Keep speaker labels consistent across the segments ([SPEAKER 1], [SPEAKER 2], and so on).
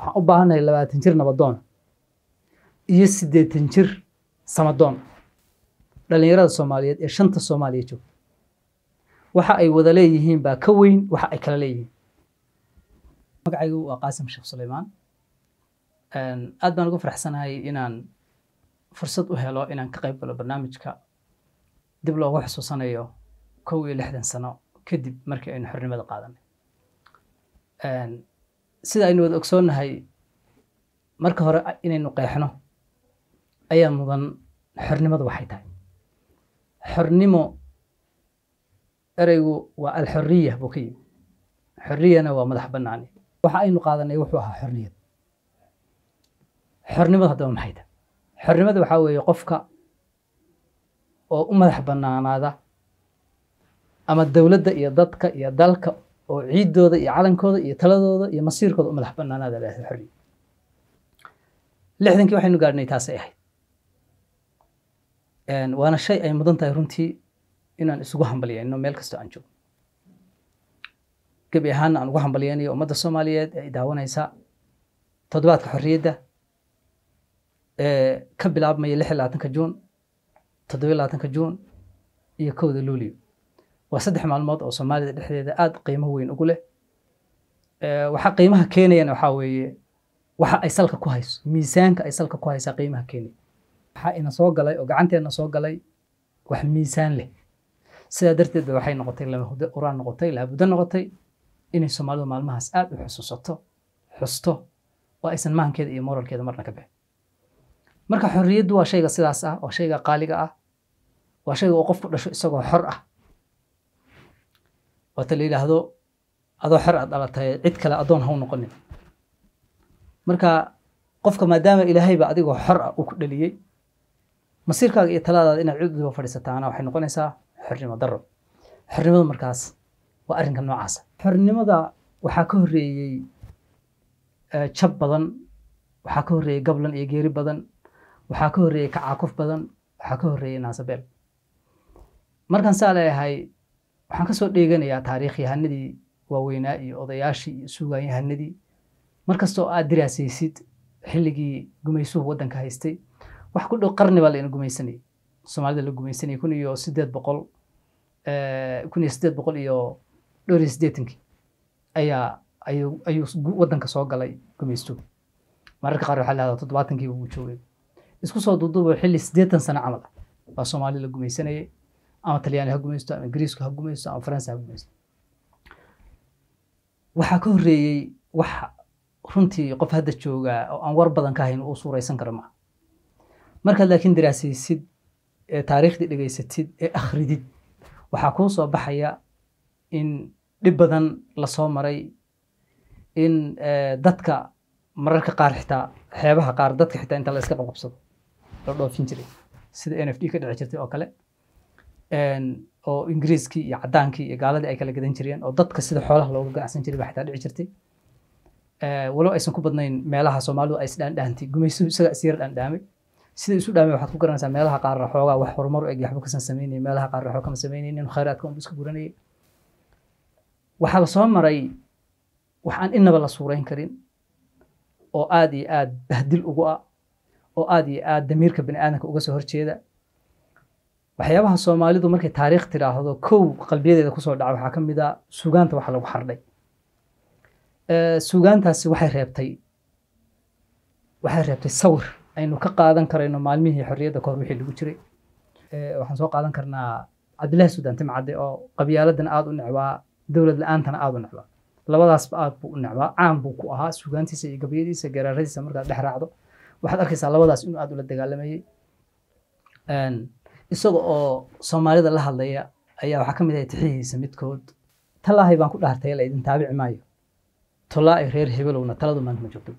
[SPEAKER 1] waxaan u baahannahay labaatan jir nabadoon iyo siddeetan jir samadoon dhallinyarada soomaaliyeed ee shanta soomaaliya joogta waxa ay wada leeyihiin baa ka weyn waxa ay kala leeyihiin magacaygu waa qaasim sheekh sulaymaan aad baan ugu faraxsanahay inaan fursad u helo inaan ka qayb galo barnaamijka dib loogu xusuusanayo kow iyo lixdan sano kadib markii aynu xornimada qaadanay sida aynu wada ogsoonnahay marka hore inaynu qeexno ayaa mudan xornimadu waxay tahay xornimo ereygu waa alxoriya buu ka yimi xorriyana waa madax bannaani waxa aynu qaadanay wuxuu ahaa xorniyad xornimadu haddaba maxay tahay xornimada waxaa weeye qofka oo u madax bannaanaada ama dowladda iyo dadka iyo dalka oo ciiddooda iyo calankooda iyo taladooda iyo masiirkooda u madax bannaanaada leedahay xorriya lixdankii waxaynu gaadhnay taasay ahayd waana shay ay mudan tahay runtii inaan isugu hambalyayno meel kastoo aan joogno gebi ahaana aan ugu hambalyaynayo ummadda soomaaliyeed ee daawanaysa toddobaadka xorriyadda ee ka bilaabmaya lix iyo labaatanka juun toddobiyo labaatanka juun iyo kowda luulio waa saddex maalmood oo soomaalida dhexdeeda aad qiimo weyn ugu leh waxaa qiimaha keenayana waxaa weeye waxa ay salka ku hayso miisaanka ay salka ku haysaa qiimaha keenaya waxaa ina soo galay oo gacanteena soo galay wax miisaan leh sidaa darteed ba waxay noqotay lama uraan noqotay laabuddo noqotay inay soomaalidu maalmahaas aad u xusuusato xusto oo aysan mahankeeda iyo moralkeeda marna ka bixin marka xorriyaddu waa shayga sidaas ah waa shayga qaaliga ah waa shayga uu qofku dhasho isagoo xor ah waata la yidhaahdo adoo xor aad dhalatay cid kale adoon haw noqonin marka qofka maadaama ilaahayba adigoo xor ah uu ku dhaliyey masiirkaaga iyo talaadaada inaad cid udiba fadhiisataana waxay noqonaysaa xornimo daro xornimadu markaas waa arrinka noocaasa xornimada waxaa ka horreeyey jab badan waxaa ka horreeyey gablan iyo geeri badan waxaa ka horreeyey kacaakuf badan waxaa ka horreeyey naasabeel markaan saa leeyahay waxaan ka soo dheeganayaa taariikh yahanadii waaweynaa iyo odayaashii iyo suugaan yahanadii markastoo aad diraasaysid xilligii gumaysuhu waddanka haystay wax ku dhow qarni baa layna gumaysanayay soomaalida la gumaysanayay kun iyo siddeed boqol kun iyo siddeed boqol iyo dhowr iyo siddeetankii ayaa ayuu ayuu waddanka soo galay gumaystuhu mararka qaar waxaa lahahdaa toddobaatankii uu joogay isku soo duuduubo xilli siddeetan sano camal ah baa soomaali la gumaysanayay ama talyaani ha gumaysto ama ingiriisku ha gumaysto ama faransa ha gumaysto waxaa ka horreeyey wax runtii qof hadda joogaa oo aan war badan ka hayn uu suuraysan karo maaha markaad laakiin daraasaysid ee taariikhdii dhegaysatid ee akhridid waxaa kuu soo baxaya in dhib badan lasoo maray in dadka mararka qaar xitaa xeebaha qaar dadka xitaa inta la iska qabqabsado la dhoofin jiray sida n f d ka dhici jirtay oo kale oo ingiriiskii iyo caddaankii iyo gaaladii ay kala gadan jireen oo dadka sida xoolaha looga ganacsan jiray baa xitaa dhici jirtay walow aysan ku badnayn meelaha soomaalidu ay isdhaandhaantay gumaysuhu isaga isyar dhaandhaamay sida isu dhaamay waxaad ku garanaysaa meelaha qaarna xoogaa wax horumar u eg waxba kasan samaynayay meelaha qaarna waxba kama samaynaynin khayraadka unbu iska guranayay waxaa la soo maray wax aan innaba la suurayn karin oo aad iyo aad bahdil ugu ah oo aad iyo aad damiirka bani aadamka uga soo horjeeda waxyaabaha soomaalidu markay taariikh tidhaahdo kow qalbiyadeeda kusoo dhaca waxaa ka mid a suugaanta waxa lagu xardhay suugaantaasi waxay reebtay waxay reebtay sawir aynu ka qaadan karayno maalmihii xorriyadda kahor wixii lagu jiray waxaan soo qaadan karnaa cabdillahi suudaan timcadde oo qabyaaladan aad u necbaa dowlad la-aantana aad u necbaa labadaasba aad buu u necbaa caan buu ku ahaa suugaantiisa iyo gabyadiisa garaaradiisa markaad dhex raacdo waxaad arkaysaa labadaas inuu aad ula dagaalamayey isaga oo soomaalida la hadlaya ayaa waxaa ka mid ahay tixihiisa midkood talaahay baan ku dhaartay la idin taabici maayo tolaa-i reer hebelowna taladu maanta ma joogto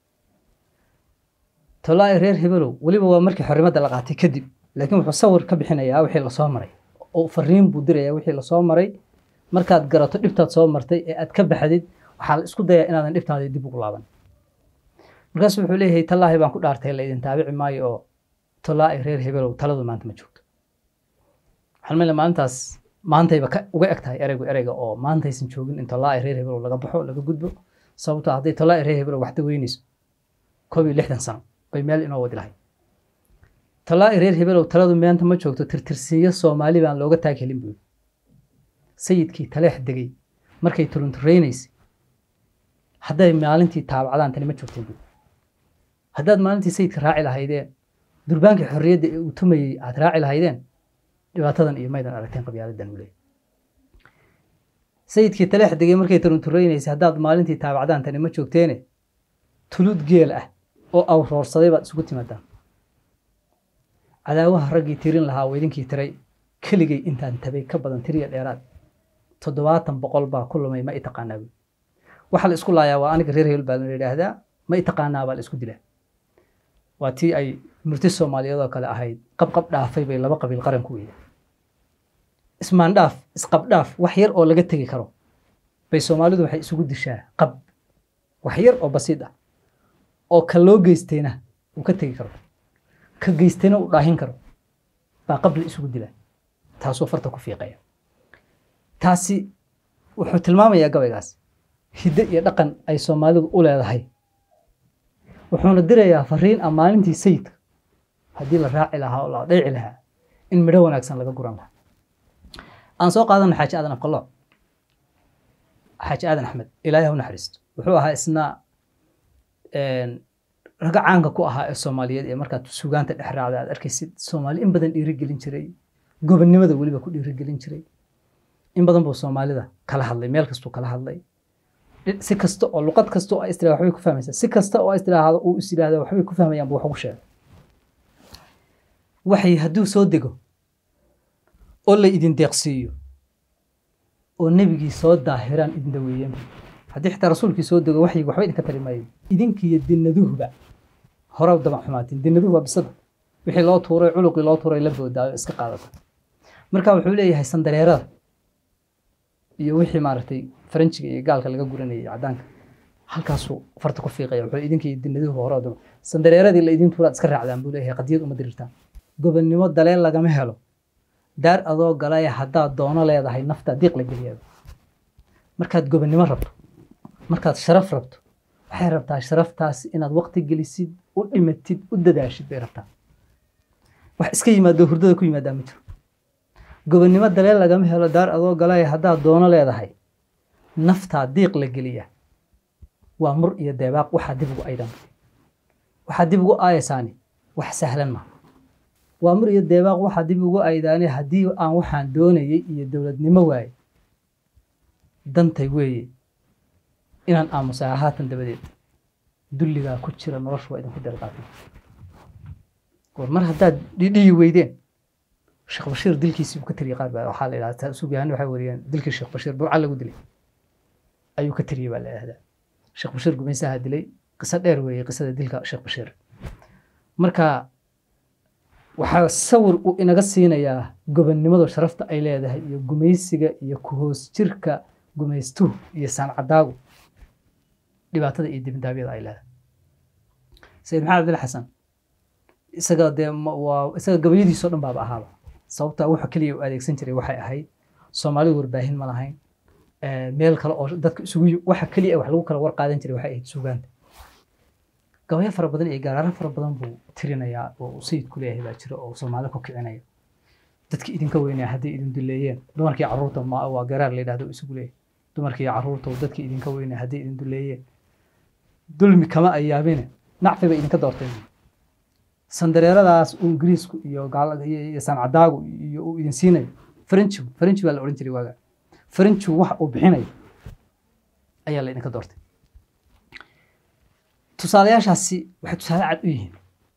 [SPEAKER 1] tolaa-i reer hebelow weliba waa markii xorrimadda la qaatay kadib laakiin wuxuu sawir ka bixinayaa wixii lasoo maray oo fariin buu dirayaa wixii lasoo maray markaad garato dhibtaad soo martay ee aad ka baxdid waxaa la isku dayaa inaadan dhibtaada dib ugu laaban markaasu wuxuu leeyahay talaahi baan ku dhaartay la idin taabici maayo oo tolaa-i reer hebelow taladu maanta ma joogto waxaan male maalintaas maantayba uga eg tahay ereygu ereyga oo maantaysan joogin in tolaa-i reer hebelow laga baxo laga gudbo sababtoo hadday tolaa reer hebelo waxda weynayso koob iyo lixdan sano bay meel inoo wadi lahay tolaa reer hebelow taladu maanta ma joogto tirtirsiiyo soomaali baan looga taag helin buuri sayidkii taleex degay markay turunturaynaysay hadday maalintii taabacdaan tani ma joogteen buuri haddaad maalintii sayidka raaci lahaydeen durbaankii xorriyadda ee uu tumayey aad raaci lahaydeen dhibaatadan iyo maydan aragteen qabyaaladan uu leeyahy sayidkii taleex degay markay turunturaynaysay haddaad maalintii taabacdaan tani ma joogteene tulud geel ah oo awroorsaday baad isugu timaadaan cadaawaha raggii tirin lahaa waa idinkii tiray keligay intaan tabay ka badan tiriya dheeraad toddobaatan boqol baa ku lumay ma i taqaanaa buy waxaa la isku laayaa waa aniga reer hebel baa la yidhaahdaa ma i taqaanaa baa la isku dilaa waa tii ay murti soomaaliyeed oo kale ahayd qabqab dhaafay bay laba qabiil qaran ku weyda ismaandhaaf isqabdhaaf wax yar oo laga tegi karo bay soomaalidu waxay isugu dishaa qab wax yar oo basiid ah oo ka loo geystayna uu ka tegi karo ka geystayna uu dhaahin karo baa qab la isugu dilaa taasuu farta ku fiiqaya taasi wuxuu tilmaamayaa gabaygaas hiddo iyo dhaqan ay soomaalidu u leedahay wuxuuna dirayaa fariin ah maalintii sayidka haddii la raaci lahaa oo la dhayci lahaa in midho wanaagsan laga guran lahaa aan soo qaadano xaaji aadan afqalooc xaaji aadan axmed ilaahay ha u naxariisto wuxuu ahaa isna raga caanka ku ahaa ee soomaaliyeed ee markaad sugaanta dhex raacda aad arkaysid soomaali in badan dhiirigelin jiray gobonnimada weliba ku dhiirigelin jiray in badan buu soomaalida kala hadlay meel kastuu kala hadlay si kasta oo luqad kasta oo istiraha waxbay ku fahmaysaa si kasta oo istiraahdo uu is yidhaahdo waxbay ku fahmayaan buu wax ugu sheegay waxay hadduu soo dego oo la idin deeqsiiyo oo nebigii soo daahiraan idin daweeyeen haddii xitaa rasuulkii soo dego waxyiga waxba idinka tari maayo idinkiiyo dinaduhuba hore damac xumaatiin dinaduhu waa bisada wixii loo tuuray culuqii loo tuuray la boodaayo iska qaadata marka wuxuu leeyahay sandareerada iyo wixii maaragtay faranjiga iyo gaalka laga guranayay caddaanka halkaasuu farta ku fiiqaya wuxuu idinkiiyo dinaduhu hore damac sandareeradii la idin tuuraad iska raacdaan buu leeyahay qadiyad uma dirirtaan gobonnimo daleen lagama helo daar adoo galaya haddaad doono leedahay naftaa diiq la geliyaa markaad gobonnimo rabto markaad sharaf rabto waxay rabtaa sharaftaas inaad waqti gelisid u dhimatid u dadaashid bay rabtaa wax iska yimaado hurdada ku yimaadaa ma jiro gobonnimo daleen lagama helo daar adoo galaya haddaad doono leedahay naftaa diiq la geliya waa mur iyo deebaaq waxaa dib ugu aydan waxaa dib ugu aayaysaani wax sahlan maa waa mur iyo deebaaq waxaa dib ugu aydaane haddii aan waxaan doonayay iyo dowladnimo waaye dantay weeye inaan aamusaa haatan dabadeed dulligaa ku jira noloshu waa idinku darqaatay war mar haddaad dhidhiyi weydeen sheekh bashiir dilkiisii buu ka tiriyey qaar baa waxaa la yidhahdaa sugaani waxay wariyeen dilkii sheekh bashiir burca lagu dilay ayuu ka tiriyey baa la yidhahdaa sheekh bashiir gumaysaha dilay qiso dheer weeye qisada dilka sheekh bashiir marka waxaa sawir uu inaga siinayaa gobonnimadu sharafta ay leedahay iyo gumaysiga iyo kuhoos jirka gumaystuhu iyo saancadaagu dhibaatada iyo dibindaabyada ay leedahay sayid maxamed abdil xasan isaga dee waa isaga gabayadiisoo dhan baaba ahaaba sababta wuxuu keliya u adeegsan jiray waxay ahayd soomaalidu warbaahin ma lahayn meel kale oo dadka isugu waxa keliya wax lagu kala war qaadan jiray waxay ahayd suugaanta gabayo fara badan iyo gaaraaro fara badan buu tirinayaa oo sayidku leeyahay baa jira oo soomaali ku kicinaya dadkii idinka weynaya hadday idin duleeyeen dumarkii carruurta ma waa garaar la yidhahdo isugu leeyahay dumarkii carruurta dadkii idinka weynaya hadday idin duleeyeen dulmi kama ayaabine nacfi bay idinka doorteen sandareeradaas uu ingiriisku iyo iyo sancadaagu iyo uu idin siinayo faranjigu faranji baa la odhan jiray waaga faranjigu waxa uu bixinayo ayaa la idinka doortay tusaalayaashaasi waxay tusaale cad u yihiin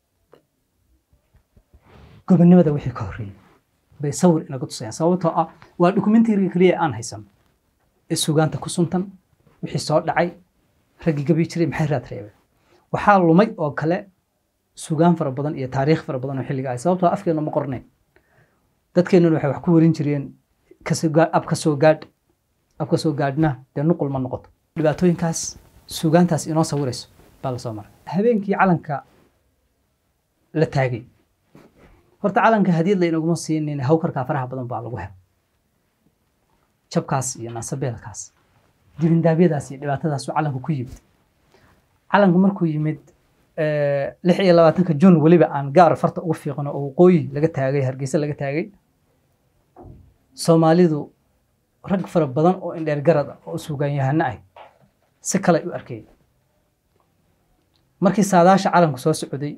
[SPEAKER 1] gobonnimada wixii ka horreeyey bay sawir inaga tusayaan sababtoo ah waa dokumentariga keliya aan haysano ee sugaanta ku suntan wixii soo dhacay raggii gabi jiray maxay raad reebeen waxaa lumay oo kale sugaan fara badan iyo taariikh fara badan oo xilliga ah sababtoo afkeena ma qornayn dadkeennuna waxay wax ku warin jireen ab ka soo gaadh ab ka soo gaadhna dee nuqul ma noqoto dhibaatooyinkaas sugaantaas inoo sawirayso baa la soo maray habeenkii calanka la taagay horta calanka hadiyad laynaguma siinin hawkarkaa faraha badan baa lagu helay jabkaas iyo naasabeelkaas dibindaabyadaas iyo dhibaatadaas calanku ku yimid calanku markuu yimid lix iyo labaatanka jun weliba aan gaar farta ugu fiiqano oo waqooyi laga taagay hargeysa laga taagay soomaalidu rag fara badan oo indheer garad ah oo sugaanyahano ah si kale ay u arkeen markii saadaasha calanku soo socday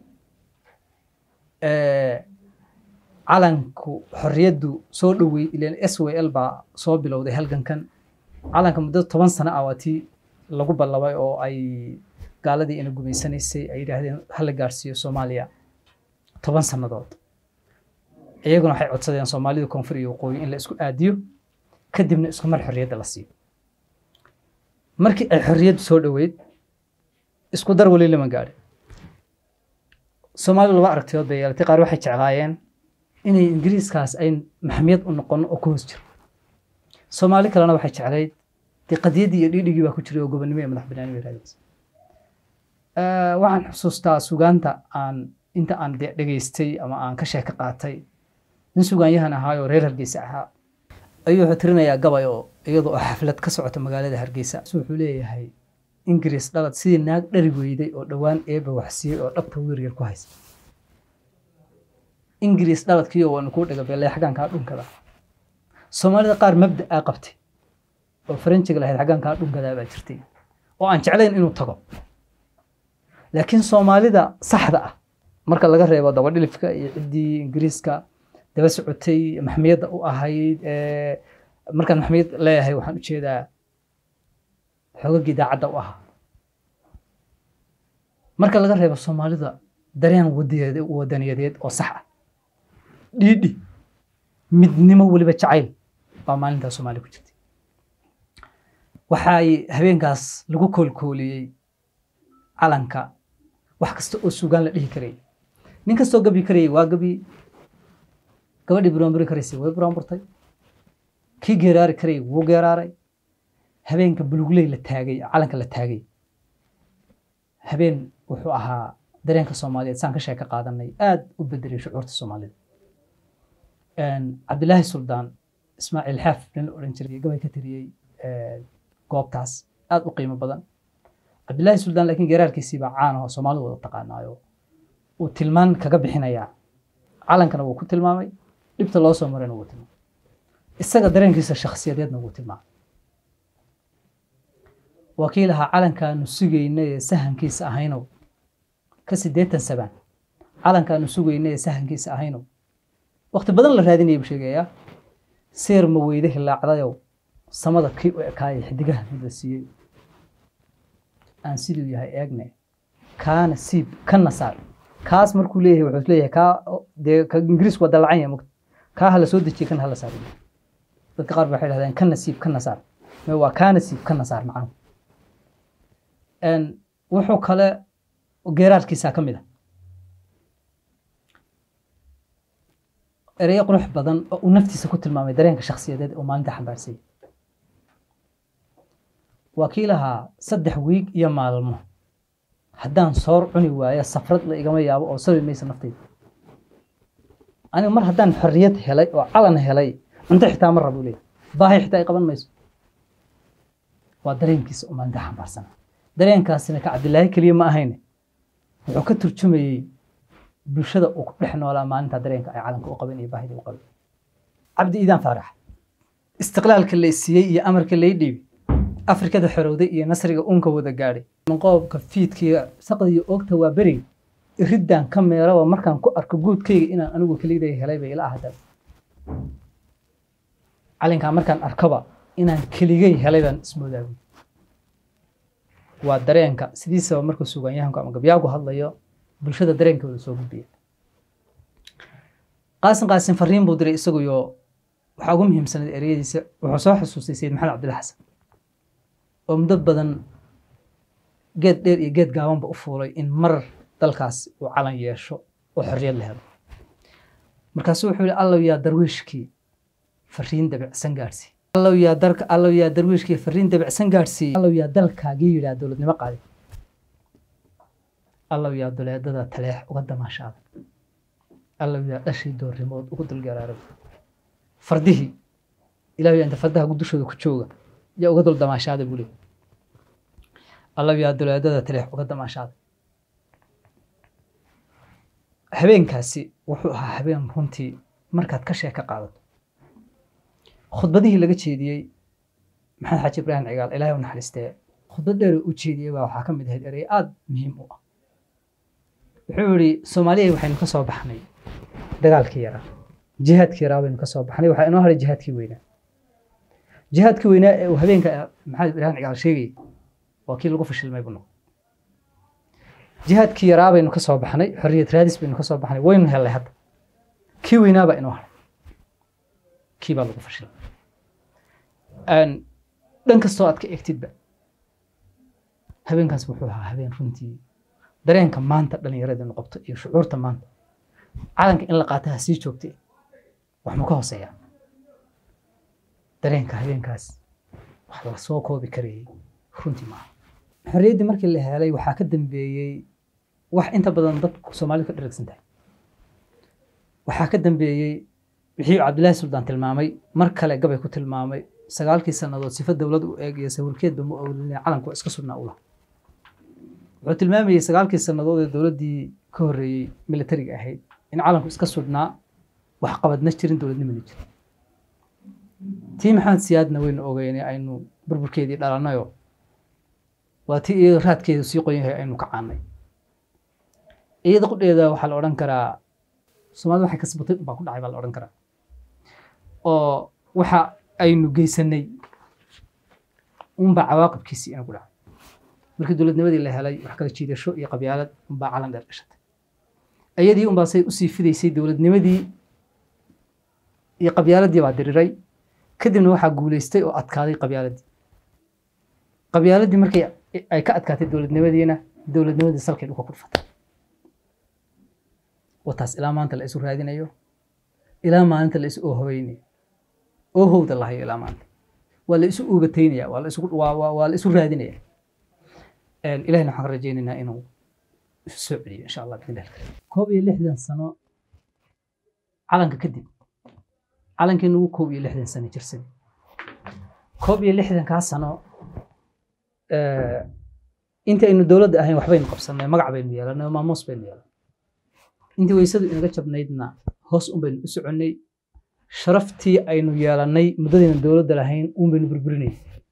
[SPEAKER 1] calanku xorriyaddu soo dhowey ilan s w l baa soo bilowday halgankan calanka muddo toban sano ah waa tii lagu ballabay oo ay gaaladii ina gumaysanaysay ay yidhaahdeen hala gaarsiiyo soomaaliya toban sannadood iyaguna waxay codsadeen soomaalida koonfur iyo waqooyi in la isku aadiyo kadibna isku mar xorriyadda la siiyo markii ay xorriyaddu soo dhoweyd isku dar weli lama gaadhin soomaalidu laba aragtiyood bay yeelatay qaar waxay jeclaayeen inay ingiriiskaas ay maxamiyad u noqono oo ku hoos jiro soomaali kalena waxay jeclayd dee qadiyaddii iyo dhiidhigii baa ku jiray oo gobonnimo iyo madax banaani bay raadinaysa waxaan xusuustaa sugaanta aan inta aan de dhegaystay ama aan ka sheeko qaatay nin sugaanyahan ahaayoo reer hargeysa ahaa ayuu wuxuu tirinayaa gabay oo iyadoo oo xaflad ka socota magaalada hargeysa su wuxuu leeyahay ingiriis dhalad sidii naag dhari weyday oo dhowaan eeba waxsiiyey oo dhabta wiir yar ku haysa ingiriis dhaladkiiyo waanu kuu dhagabeelay xaggaankaa dhunkada soomaalida qaar mabda aa qabtay oo faranjiga lahayd xaggaankaa dhunkadaa baa jirtay oo aan jeclayn inuu tago laakiin soomaalida saxda ah marka laga reebo dabadhilifka iyo ciddii ingiriiska daba socotay maxmiyadda u ahayd markaan maxmiyad leeyahay waxaan ujeedaa xoogagii daacadda u ahaa marka laga reebo soomaalida dareen wadaniyadeed oo sax ah dhiidhi midnimo weliba jacayl baa maalintaa soomaaliya ku jirtay waxay habeenkaas lagu koolkooliyey calanka wax kasta oo sugaan la dhihi karayay nin kastoo gabi karayay waa gabi gabadhii buraanburi karaysay way buraanburtay kii geeraari karayay wuu geeraaray habeenka bulugley la taagay calanka la taagay habeen wuxuu ahaa dareenka soomaaliyeed saan ka sheeka qaadanay aad u bedelay shucuurta soomaalida cabdilaahi suldaan ismaaciil xaaf nin odhan jiray gabay ka tiriyey goobtaas aad u qiimo badan cabdilaahi suldaan laakiin geeraarkiisii baa caan ahoo soomaalidu wada taqaanaayo uu tilmaan kaga bixinayaa calankana wuu ku tilmaamay dhibta loo soo marayna wuu tilmaamay isaga dareenkiisa shakhsiyadeedna wuu tilmaamay wakiil ahaa calankaanu sugayna ee sahankiisa ahaynow ka siddeetan sabaan calankaanu sugayna ee sahankiisa ahaynow waqti badan la raadinaya buu sheegayaa seer ma weyde hilaacdayow samada kii u ekaayay xidigaha mid la siiyey aan siduu yahay eegne kaana siib kana saar kaas markuu leeyahay wuxuu leeyahay kaa dee ka ingiriisku waa dalacan yahay mugta kaa hala soo dejiye kana hala saar dadka qaar ba waxay dhahdeen kana siib kana saar me waa kaana siib kana saar macnuhu wuxuu kale geeraarkiisaa ka mid a ereyo qurux badan oo uu naftiisa ku tilmaamay dareenka shakhsiyadeed oo maalinta xambaarsayay waa kii lahaa saddex wiig iyo maalmo haddaan soor cuni waayo safrad la igama yaabo oo sabi maysa naftayda aniga mar haddaan xorriyad helay oo calan helay cunto xitaa ma rabo leeyahy baahi xitaa ay qaban mayso waa dareenkiisa oo maalinta xambaarsana dareenkaasina ka cabdilaahi keliya ma ahayne wuxuu ka turjumayey bulshada uu ku dhex noolaa maalinta dareenka ay calanka u qabeen iyo baahida u qabeen cabdi iidaan faarax istiqlaalka lay siiyey iyo amarka lay dhiibi afrikada xorowday iyo nasriga unka wada gaadhay qoobka fiidkiiga saqda iyo oogta waa beriga iriddan ka meeraba markaan ku arko guudkayga inaan anigu keliday helay bay ila ahda calinkaa markaan arkaba inaan keligay helay baan ismoodaabi waa dareenka sidiisaba markuu sugaanyahanku ama gabyaagu hadlayo bulshada dareenkooda soo gudbiya qaasin qaasin fariin buu diray isaguyo waxaa ugu muhiimsanayd ereyadiisa wuxuu soo xusuustay sayid maxamed cabdilla xasan oo muddo badan geed dheer iyo geed gaabanba u fuulay in mar dalkaas uu calan yeesho oo xorriyad la helo markaasuu wuxuu yihi allow yaa darwiishkii fariin dabicsan gaadhsii allow yaa darka allow yaa darwiishkii fariin dabicsan gaadhsiiyey allow yaa dalkaagii yidhaha dowladnimo qaaday allow yaa duleedada taleex uga damaashaada allow yaa dhashii doorrimood ugu dulgaraaray fardihii ilaah yaa inta fardaha dushooda ku jooga yaa uga dul damaashaada buu leey allabiyaa duleedada taleex uga damaashaaday habeenkaasi wuxuu ahaa habeen runtii markaad ka sheeka qaadato khudbadihii laga jeediyey maxamed xaaji ibraahim cigaal ilaahay u naxariistee khudbad dheer u jeediyey baa waxaa ka mid ahayd erey aada muhiim u ah wuxuu yihi soomaaliya waxaynu ka soo baxnay dagaalkii yaraa jihaadkii yaraa baynu ka soo baxnay waxaa inoo haray jihaadkii weynaa jihaadkii weynaa ee uu habeenka maxamed ibraahim cigaal sheegayay waa kii lagu fashilmay buu noqday jihaadkii yaraa baynu ka soo baxnay xorriyad raadis baynu ka soo baxnay waynu hellay hadda kii weynaa baa inoo haray kii baa lagu fashilmay dhan kastoo aad ka egtidba habeenkaas wuxuu ahaa habeen runtii dareenka maanta dhallinyaradinu qabto iyo shucuurta maanta calanka in la qaata ha sii joogtay wax ma ka hooseeyaa dareenka habeenkaas wax la soo koobi karayay runtii maaha xorriyaddii markii la helay waxaa ka dambeeyey wax inta badan dadku soomaalidu ka dheragsan tahay waxaa ka dambeeyey wixii cabdillaahi suldaan tilmaamay mar kale gabay ku tilmaamay sagaalkii sannadood sifa dowlad u eeg iyo sawirkeedba ma oolina calanku iska sugnaa u laha wuxuu tilmaamayey sagaalkii sannadood ee dowladdii ka horreeyey militariga ahayd in calanku iska sugnaa wax qabadna jirin dowladnimana jirin tii maxamed siyaadna waynu ogeynay aynu burburkeedii dhalannayo waa tii iyada raadkeedu sii qoyan yahay aynu ka caannay iyada qudheeda waxaa la odhan karaa soomaalida waxay kasbatay baa ku dhacay baa la odhan karaa oo waxa aynu geysanay unbaa cawaaqibkiisii inagu dhacay markii dowladnimadii la helay wax kala jiidasho iyo qabyaalad unbaa calan dheer dhashatay iyadii unbaa say usii fidaysay dowladnimadii iyo qabyaaladii baa diriray kadibna waxaa guulaystay oo adkaaday qabyaaladii qabyaaladii markay ay ka adkaatay dowladnimadiina dowladnimadii salkay dhulka ku dhufatay wataas ilaa maanta la isu raadinayo ilaa maalinta la isu oohoweynayo oohowda lahayo ilaa maanta waa la isu uugataynaya waa la isu waa la isu raadinaya ilahina waxaan ka rajaynaynaa inuu isu soo celiyo insha allah bidni allah koob iyo lixdan sano calanka kadib calankeenu ugu koob iyo lixdan sano jirsan koob iyo lixdankaa sano inta aynu dowladda ahayn waxbaynu qabsanay magac baynu yeelanay maamuus baynu yeelanay intii weysadu inaga jabnaydna hoos un baynu u soconnay sharaftii aynu yeelannay muddadayna dowladda lahayn un baynu burburinay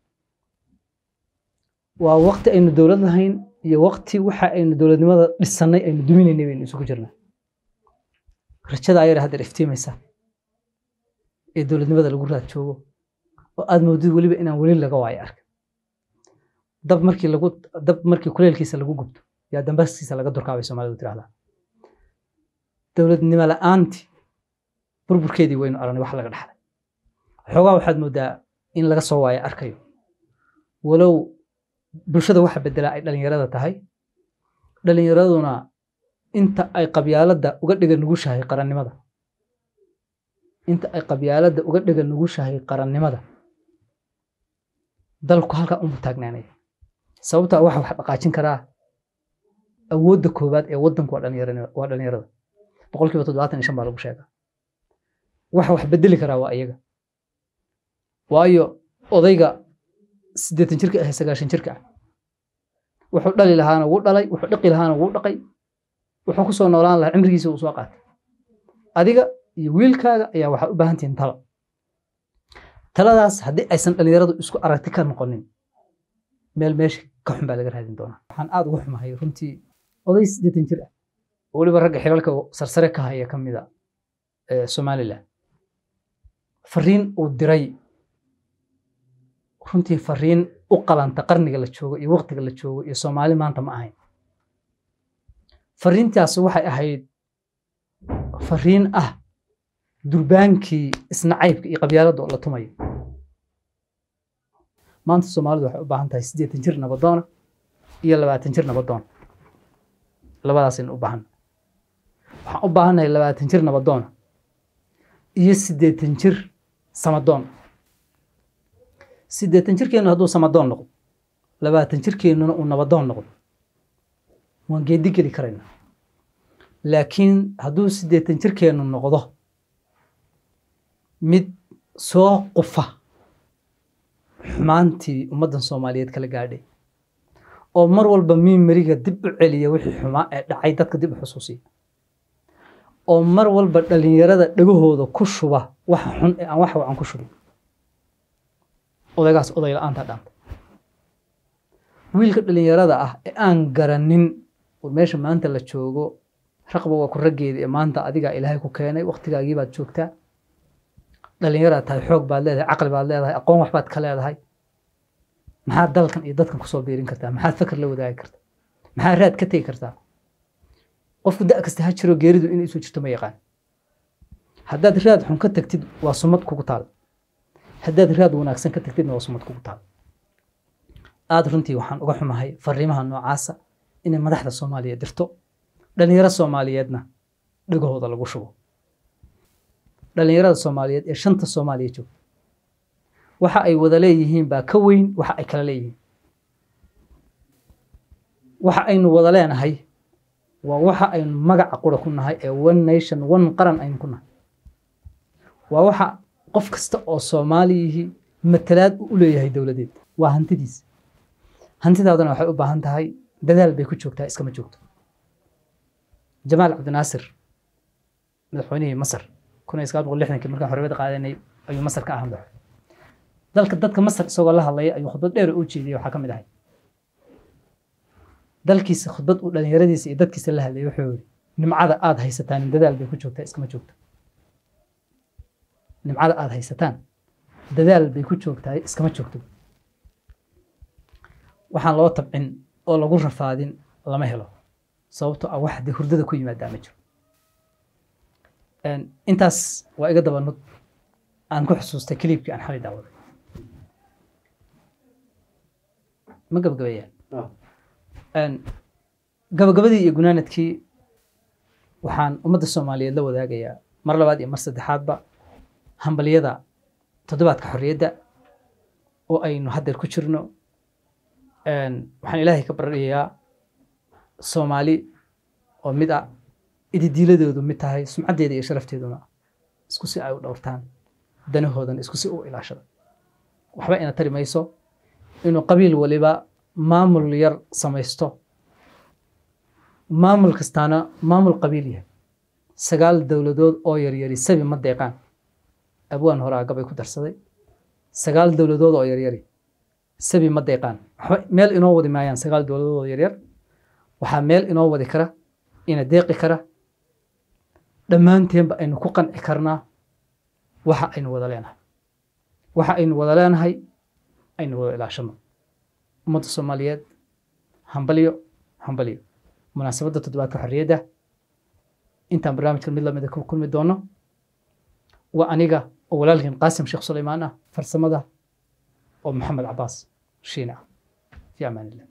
[SPEAKER 1] waa waqti aynu dowlad lahayn iyo waqti waxa aynu dowladnimada dhisannay aynu duminaynay baynu isugu jirnaa rajada ayar haddeer iftiimaysa ee dowladnimada lagu raad joogo oo aad moodid weliba inaan weli laga waayo arka dab markii lagu dab markii kuleelkiisa lagu gubto yaa dambaskiisa laga durkaabay soomaalidu tirahdaa dowladnimo la'aantii burburkeedii waynu aragnay wax laga dhaxlay xoogaa waxaad moodaa in laga soo waayo arkayo walow bulshada waxa bedelaa ay dhallinyarada tahay dhallinyaraduna inta ay qabyaaladda uga dhiga nugushahay qarannimada inta ay qabyaaladda uga dhiga nugushahay qarannimada dalku halkaa unbu taagnaanaya sababtaa waxa wax dhaqaajin karaa awoodda koowaad ee waddanku waa dhallinyarada boqolkiiba toddobaatan iyo shan baa lagu sheegaa waxa wax bedeli karaa waa iyaga waayo odayga siddeetan jirka ah sagaashan jirka ah wuxuu dhali lahaana wuu dhalay wuxuu dhiqi lahaana wuu dhaqay wuxuu kusoo noolaan lahaa cimrigiisa uu soo qaatay adiga iyo wiilkaaga ayaa waxaa u baahan tihiin talo taladaas haddii aysan dhallinyaradu isku aragti ka noqonin meel meesha ka xun baa laga raadin doonaa waxaan aada ugu xumahay runtii oday siddeetan jir ah oo weliba ragga xilalka sarsare ka haya ka mida somalilan fariin uu diray runtii fariin u qalanta qarniga la joogo iyo waqtiga la joogo iyo soomaali maanta ma ahayn fariintaas waxay ahayd fariin ah durbaankii isnacaybka iyo qabyaaladda oo la tumayo maanta soomaalidu waxay u baahan tahay siddeetan jir nabadoona iyo labaatan jir nabadoona labadaasaynu u baahanna waxaan u baahannahay labaatan jir nabadoona iyo siddeetan jir samadoon siddeetan jirkeennu hadduu samadoon noqdo labaatan jirkeennuna uu nabadoon noqdo waan geedi geli karaynaa laakiin hadduu siddeetan jirkeennu noqdo mid soo qufa xumaantii ummaddan soomaaliyeed kala gaadhay oo mar walba miimariga dib u celiya wixii xumaa ee dhacay dadka dib u xusuusiya oo mar walba dhalinyarada dhagahooda ku shuba waxa xun ee aan wax wacan ku shubin odaygaas oday la-aanta dhaanta wiilka dhalinyarada ah ee aan garanin war meesha maanta la joogo raqba waa ku raggeeda ee maanta adigaa ilaahay ku keenay waktigaagii baad joogtaa dhalinyaraad tahay xoog baad leedahay caqli baad leedahay aqoon waxbaad ka leedahay maxaad dalkan iyo dadkan kusoo biirin kartaa maxaad fakar la wadaagi kartaa maxaad raad ka tegi kartaa qofku da kasta ha jiro geeridu inay isu jirto ma yaqaan haddaad raad xun ka tagtid waa sumad kugu taal haddaad raad wanaagsan ka tagtidna waa sumad kugu taal aada runtii waxaan uga xumahay fariimaha noocaasa inay madaxda soomaaliya dirto dhalinyaro soomaaliyeedna dhagahooda lagu shubo dhalinyarada soomaaliyeed ee shanta soomaaliya joogta waxa ay wada leeyihiin baa ka weyn waxa ay kala leeyihiin waxa aynu wada leenahay waa waxa aynu magaca qura ku nahay ee one nation one qaran aynu ku nahay waa waxa qof kasta oo soomaaliyihii matalaad u leeyahay dowladeed waa hantidiis hantidaadana waxay u baahan tahay dadaal bay ku joogtaa iskama joogto jamaal cabdinaasir madaxweynihii masar kun iyo sagaal boqol lixdankii markaan xorriyadda qaadanay ayuu masar ka ahaa madaxweyne dalka dadka masar isagoo la hadlaya ayuu khudbad dheer u jeediyey waxaa ka mid ahay dalkiisa khudbad uu dhalinyaradiisa iyo dadkiisa la hadlayay wuxuu yidhi nimcada aada haysataan dadaal bay ku joogtaa iskama joogto nimcada aada haysataan dadaal bay ku joogtaa iskama joogto waxaan loo tabcin oo lagu rafaadin lama helo sababto ah wax dee hurdada ku yimaadaa ma jiro intaas waa iga dabanud aan ku xusuustay kaliibkii aan xalay daawaday ma gabagabeeyaan gabagabadii iyo gunaanadkii waxaan ummadda soomaaliyeed la wadaagayaa mar labaad iyo mar saddexaadba hambalyada toddobaadka xorriyadda oo aynu haddeer ku jirno waxaan ilaahay ka baryayaa soomaali oo mid ah ididiiladoodu mid tahay sumcaddeeda iyo sharafteeduna isku si ay u dhowrtaan danahoodan isku si u ilaashada waxba ina tari mayso inuu qabiil waliba maamul yar samaysto maamul kastaana maamul qabiil yahay sagaal dowladood oo yaryari sabi ma deeqaan abwaan horaa gabay ku darsaday sagaal dowladood oo yaryari sabi ma deeqaan waxba meel inoo wadi maayaan sagaal dowladood oo yaryar waxaa meel inoo wadi kara ina deeqi kara dhammaanteenba aynu ku qanci karnaa waxa aynu wada leenahay waxa aynu wada leenahay aynu wada ilaashano ummadda soomaaliyeed hambalyo hambalyo munaasabadda toddobaadka xorriyadda intaan barnaamijkan mid lamida ku kulmi doono waa aniga oo walaalkiin qaasim sheekh sulaymaan ah farsamada oo maxamed cabaas shiina ah fi amaan illah